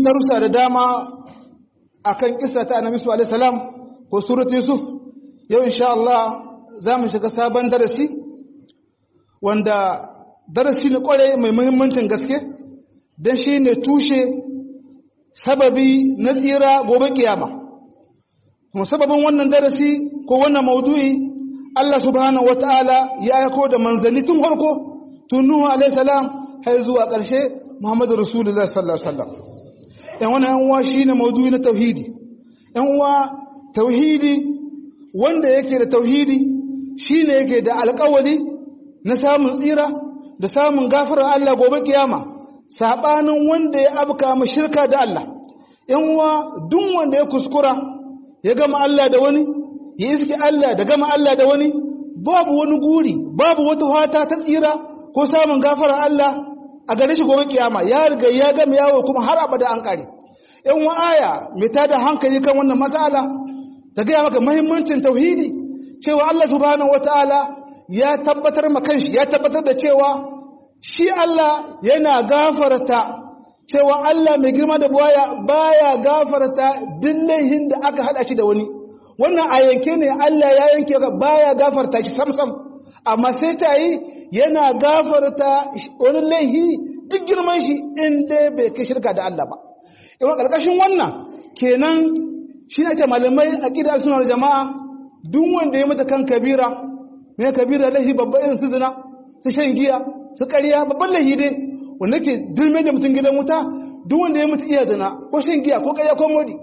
darussa da dama akan kissa ta annabi sallallahu alaihi wasallam ko surat yusuf yau insha Allah za mu shiga sabon darasi wanda darasi ne kware mai muhimmancin gaske dan shine tushe sababi na tsira gobe kiyama kuma sababin wannan darasi ko wannan maudu'i Allah subhanahu wataala ya aiko da manzanni tun farko tun Nuhu alaihi salam har zuwa ƙarshe Muhammadu Rasulullah sallallahu alaihi wasallam yan wannan yan uwa shine maudu'i na tauhidi yan uwa tauhidi wanda yake da tauhidi shine yake da alƙawari na samun tsira da samun gafarar Allah gobe kiyama sabanin wanda ya abka mu shirka da Allah yan uwa duk wanda ya kuskura ya gama Allah da wani ya iske Allah da gama Allah da wani babu wani guri babu wata fata ta tsira ko samun gafarar Allah a gare shi gobe kiyama ya riga ya gama yawo kuma har abada an kare yan wa aya mai tada hankali kan wannan matsala ta gaya maka muhimmancin tauhidi cewa Allah subhanahu wataala ya tabbatar ma kanshi ya tabbatar da cewa shi Allah yana gafarta cewa Allah mai girma da buwaya baya gafarta duk laihin da aka hada shi da wani wannan a yanke ne Allah ya yanke baya gafarta shi samsam amma sai ta yi yana gafarta wani laihi duk girman shi inda bai kai shirka da Allah ba yawan ƙarƙashin wannan kenan shi ne ce malamai a ƙidar sunar jama'a duk wanda ya mata kan kabira mai kabira laihi babba irin su zina su shan giya su ƙarya babban laihi dai wanda ke dirme da mutum gidan wuta duk wanda ya mutu iya zina ko shan giya ko ƙarya ko modi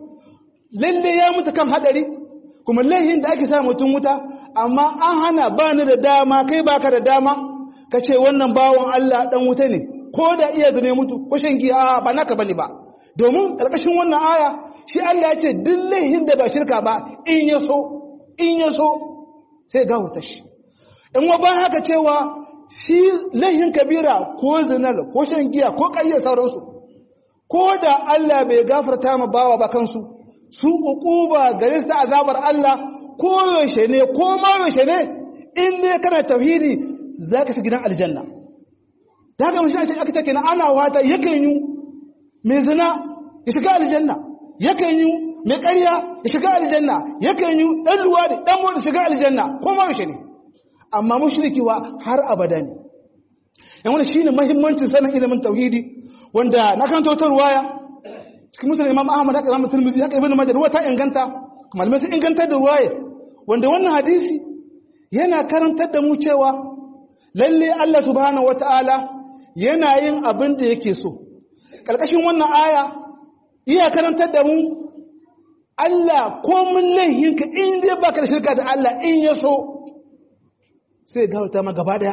lalle ya mutu kan haɗari kuma laihin da ake sa mutum wuta amma an hana ba ni da dama kai baka da dama ka ce wannan bawon Allah dan wuta ne ko da iya zane mutu ko shan giya ba naka bane ba domin karkashin wannan aya shi Allah ya ce duk laihin da ba shirka ba in ya so in ya so sai gawurta shi in wa ban haka cewa shi laihin kabira ko zinar ko shan giya ko ƙarya sauransu ko da Allah bai gafarta ma bawa ba kansu su uquba gare su azabar Allah ko yaushe ne ko ma yaushe ne in dai kana tauhidi zaka shiga gidan aljanna daga mun shi aka ce kenan ana wata yakan yi mai zina ya shiga aljanna yakan yi mai ƙarya ya shiga aljanna yakan yi dan luwadi dan mu shiga aljanna ko ma yaushe ne amma mushriki wa har abada ne yan wannan shine muhimmancin sanin ilimin tauhidi wanda na kan tautar ruwaya cikin musulun imam ahmad haka imam turmizi haka ibn majah ruwa ta inganta malamai sun ingantar da ruwaya wanda wannan hadisi yana karantar da mu cewa lalle Allah subhanahu wataala yana yin abin da yake so karkashin wannan aya iya karantar da mu Allah ko mun laihinka in dai baka da shirka da Allah in ya so sai gawarta ma gaba daya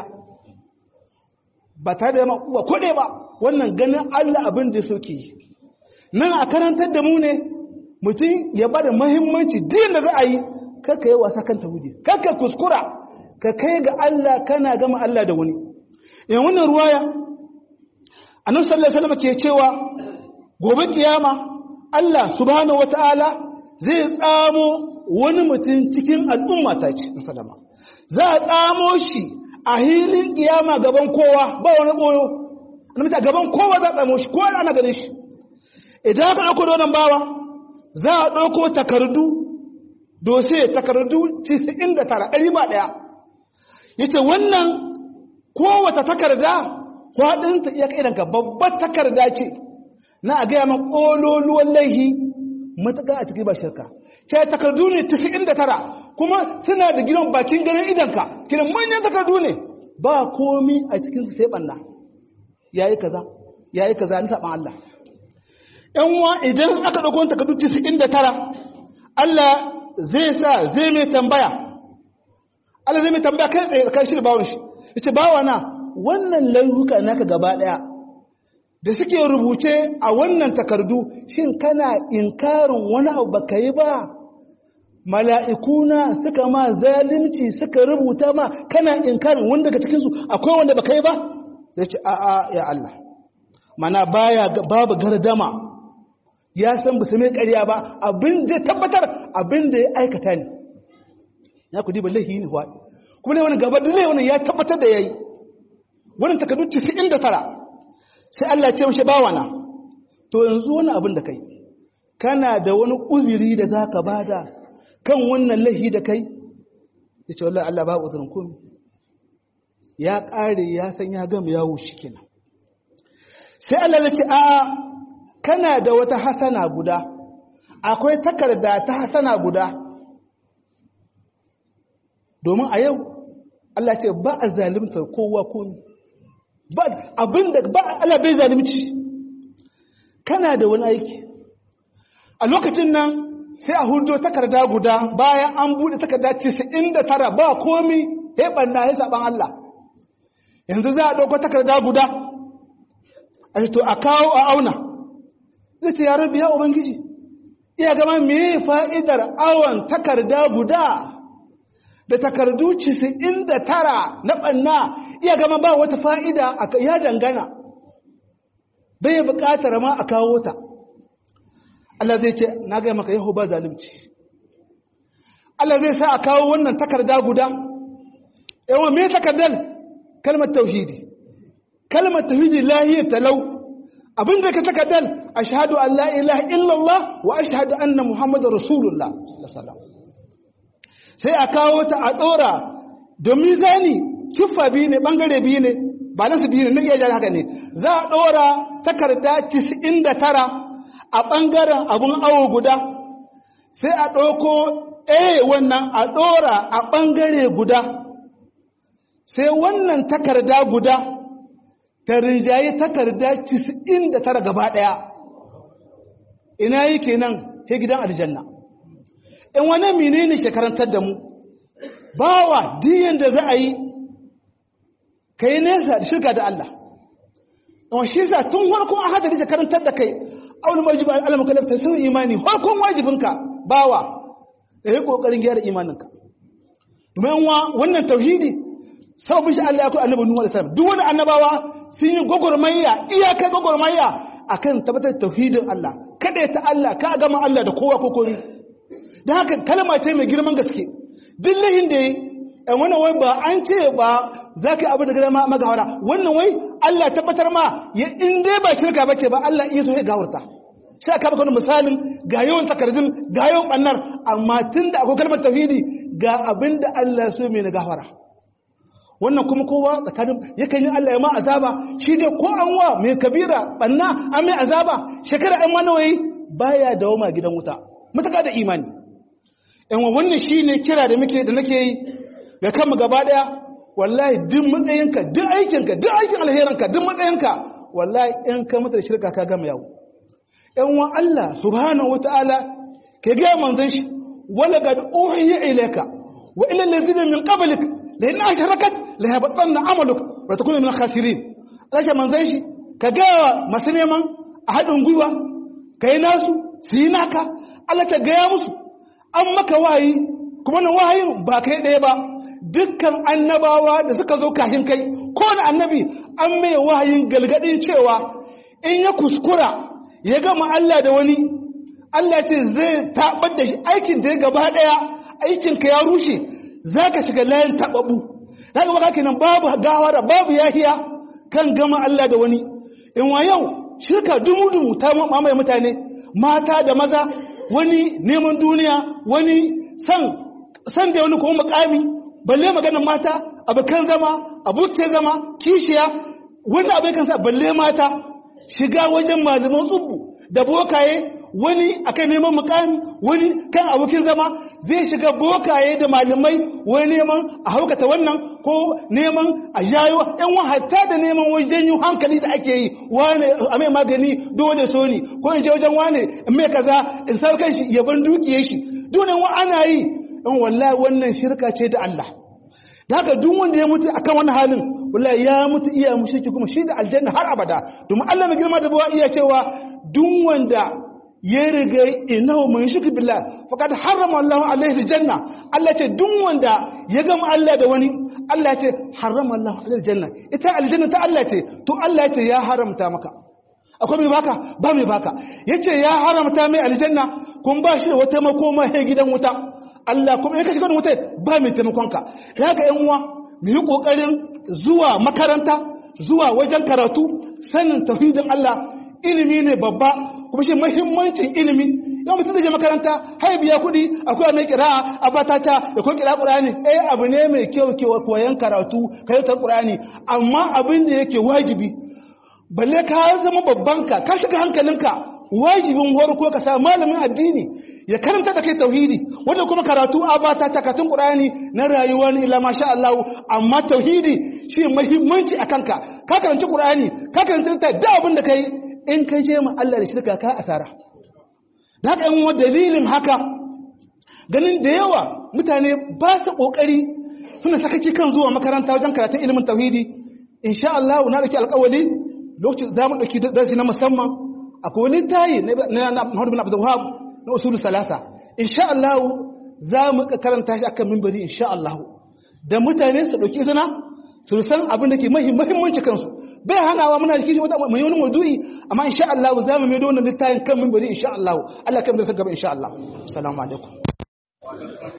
ba tare da ma uwa kode ba wannan ganin Allah abin da so ke yi nan a karantar da mu ne mutum ya bada mahimmanci din da za a yi kakka yi wasa kan tawudi kakka kuskura ka kai ga Allah kana gama Allah da wani yan wannan ruwaya annabi sallallahu alaihi wasallam ke cewa gobe kiyama Allah subhanahu wataala zai tsamo wani mutum cikin al'umma ta ce sallama za a tsamo shi a hilin kiyama gaban kowa ba wani boyo annabi ta gaban kowa za a tsamo shi kowa ana ganin shi idan aka ɗauko da wannan bawa za a ɗauko takardu dose takardu 99 ɗari ba ɗaya ya ce wannan kowata takarda faɗinta iya ƙidanka babbar takarda ce na a gaya man ƙololuwan laihi matuƙa a cikin ba shirka ce takardu ne 99 kuma suna da gidan bakin ganin idanka kiran manyan takardu ne ba komi a cikinsu sai ɓanna ya yi kaza ya yi kaza ni saɓan Allah ‘yanwa idan aka ɗauko takardu 99 Allah zai sa zai mai tambaya Allah zai mai tambaya kai tsaye tsakanin shi da bawon shi ya ce bawa na wannan laihuka naka gaba ɗaya da suke rubuce a wannan takardu shin kana inkarin wani abu baka yi ba mala'ikuna suka ma zalunci suka rubuta ma kana inkarin wanda daga cikinsu akwai wanda baka yi ba sai ce a'a ya Allah mana baya babu gardama ya san ba su mai ƙarya ba abin da tabbatar abin da ya aikata ne ya ku diba laihi ne kuma ne wani gaba da wani ya tabbatar da ya yi wani takardu 99 sai Allah ce mashi bawana to yanzu wani abin da kai kana da wani uzuri da za ka bada kan wannan lahi da kai ya ce wallah Allah ba uzurin komi ya ƙare ya san ya gama yawo shi kenan sai Allah ya ce a kana da wata hasana guda akwai takarda ta hasana guda domin a yau Allah ce ba a zalimtar kowa komi ba abinda ba Allah bai zalimci kana da wani aiki a lokacin nan sai a hudo takarda guda bayan an bude takarda 99 ba komi ya banna ya saban Allah yanzu za a dauko takarda guda a to a kawo a auna zai ce ya rabbi ya ubangiji iya gama me fa'idar awon takarda guda da takardu 99 na banna iya gama ba wata fa'ida ya dangana bai buƙatar ma a kawo ta Allah zai ce na gaya maka yahu ba zalimci Allah zai sa a kawo wannan takarda guda yawan me takardar kalmar tauhidi kalmar tauhidi lahiyar talau abin da ka takardar a shahadu an la ilaha illallah wa a shahadu anna muhammadu rasulullah sai a kawo ta a ɗora domin zani kiffa biyu ne ɓangare biyu ne ba nasu biyu ne na iya jari haka ne za a ɗora takarda 99 a ɓangaren abun awo guda sai a ɗauko a wannan a ɗora a ɓangare guda sai wannan takarda guda ta rinjaye takarda 99 gaba ɗaya ina yi kenan he gidan aljanna in wani mine ne shekarantar da mu bawa diyan da za a yi ka yi nesa da shirka da Allah in shi sa tun farkon a hadari shekarantar da kai auna wajibi al'alamu kalafta sau imani farkon wajibinka bawa da yi ƙoƙarin gyara imaninka domin wa wannan tauhidi sau bishi Allah ya ku annabi Nuhu alaihi salam duk wani annabawa sun yi gwagwarmayya iyakar gwagwarmayya akan tabbatar da tauhidin Allah kada ta Allah ka gama Allah da kowa ko kori dan haka kalma ce mai girman gaske duk lahin da yi ɗan wannan wai ba an ce ba za ka yi abu da gada magawara wannan wai Allah tabbatar ma ya in dai ba shirka ba ce ba Allah iya so ya gawarta sai aka baka wani misalin ga yawan takardun ga yawan ɓannar amma tun da akwai kalmar tauhidi ga abin da Allah so mai na gawara wannan kuma kowa tsakanin yakan yi Allah ya ma azaba shi dai ko an wa mai kabira ɓanna an mai azaba shekara an manawayi baya dawoma gidan wuta mutaka da imani yan wannan shi ne kira da muke da nake yi ga kanmu gaba daya wallahi duk matsayinka duk aikinka duk aikin alherinka duk matsayinka wallahi in ka mutu da shirka ka gama yawo yan wa Allah subhanahu wataala ke ga manzon shi wala gad uhiya ilayka wa ila allazina min qablik la in ashrakat la yabatanna amaluk wa takunu min khasirin Allah manzon shi ka ga masu neman a hadin gwiwa kai nasu su yi naka Allah ta gaya musu an maka wayi kuma na wahayin ba kai ɗaya ba dukkan annabawa da suka zo kashin kai kowane annabi an mai wahayin galgadin cewa in ya kuskura ya gama Allah da wani Allah ce zai taɓar da shi aikin da ya gaba ɗaya aikinka ya rushe za ka shiga layin taɓaɓu za ka baka kenan babu gawara babu yahiya kan gama Allah da wani in wa yau shirka dumu-dumu ta mamaye mutane mata da maza wani neman duniya wani san san da wani kuma mukami balle maganar mata abokan zama abuce zama kishiya wani abin kansa balle mata shiga wajen malaman tsubbu da bokaye wani akan neman mukami wani kan abokin zama zai shiga bokaye da malamai wani neman a haukata wannan ko neman a jayo yan wa hatta da neman wajen janyo hankali da ake yi wane a mai magani dole so ni ko in je wajen wane in mai kaza in sa kan shi ya ban dukiye shi dole wa ana yi in wallahi wannan shirka ce da Allah da haka duk wanda ya mutu akan wannan halin wallahi ya mutu iya mushriki kuma shi da aljanna har abada domin Allah mai girma da bawa iya cewa duk wanda ya riga inahu mun shirki billah faqad harrama Allah alaihi aljanna Allah ce duk wanda ya gama Allah da wani Allah ce harrama Allah alaihi aljanna ita aljanna ta Allah ce to Allah ce ya haramta maka akwai mai baka ba mai baka yace ya haramta mai aljanna kun ba shi da wata makoma sai gidan wuta Allah kuma in ka shiga wuta ba mai taimakon ka kaga yan uwa mu yi kokarin zuwa makaranta zuwa wajen karatu sanin tauhidin Allah ilimi ne babba kuma shi muhimmancin ilimi yau mutum zai je makaranta har biya kuɗi akwai mai kira'a a batata da kuma kira ƙur'ani eh abu ne mai kyau kyau koyan karatu kayatar ƙur'ani amma abin da yake wajibi balle ka zama babban ka ka shiga hankalinka wajibin ko ka sa malamin addini ya karanta da kai tauhidi wanda kuma karatu a bata takatun qur'ani na rayuwa ne illa masha Allah amma tauhidi shi muhimmanci a kanka ka karanci qur'ani ka karanta ta da abin da kai in kai je ma Allah da shirka ka asara da haka yan dalilin haka ganin da yawa mutane ba su kokari suna sakaci kan zuwa makaranta wajen karatun ilimin tauhidi insha Allah na dauki alƙawari lokacin za mu dauki darasi na musamman akwai wani tayi na Muhammad bin Abdul Wahab na usulu salasa insha Allah za mu karanta shi akan minbari insha Allah da mutane su dauki izina su san abin da ke muhimmanci kansu bai hanawa muna da wata mai wani maudu'i amma insha Allah za mu mai da wannan littafin kan minbari insha Allah Allah kan da saka gaba insha Allah assalamu alaikum